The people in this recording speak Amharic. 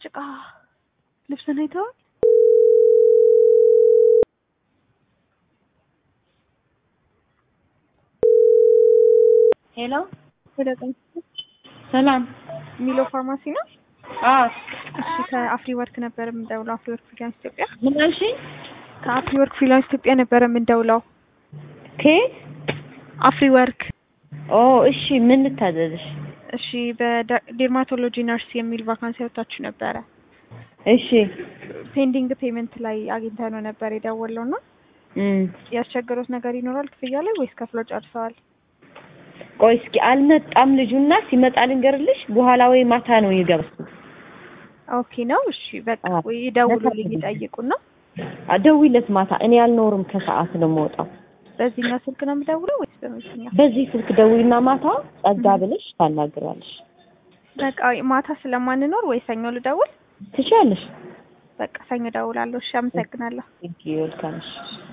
ጭቃ ልብስን አይተዋል? ሄሎ ወደ ቀኝ ሰላም። ሚሎ ፋርማሲ ነው። አዎ እሺ ከአፍሪ ወርክ ነበር የምንደውለው። አፍሪ ወርክ ፍሪላንስ ኢትዮጵያ። ምን አልሽኝ? ከአፍሪ ወርክ ፍሪላንስ ኢትዮጵያ ነበር የምንደውለው። ከየት? አፍሪ ወርክ። ኦ እሺ፣ ምን ልታዘዝሽ? እሺ በዴርማቶሎጂ ነርስ የሚል ቫካንሲ ወጥታችሁ ነበረ። እሺ ፔንዲንግ ፔመንት ላይ አግኝተ ነው ነበር የደወለው እና እም ያስቸገሩት ነገር ይኖራል ክፍያ ላይ ወይስ ከፍለው ጨርሰዋል? ቆይ እስኪ አልመጣም ልጁና ሲመጣ ልንገርልሽ። በኋላ ወይ ማታ ነው ይገባል። ኦኬ ነው። እሺ በቃ አዎ። ወይ ይደውሉልኝ ይጠይቁና ደውይለት ማታ። እኔ አልኖርም ከሰዓት ነው የምወጣው። በዚህኛው ስልክ ነው የምደውለው ወይስ በመኪኛው? በዚህ ስልክ ደውይና ማታ ጸጋ ብለሽ ታናግራለሽ። በቃ ማታ ስለማንኖር ወይ ሰኞ ልደውል? ትችያለሽ። በቃ ሰኞ እደውላለሁ። እሺ አመሰግናለሁ። ቴንኪው ዌልካም።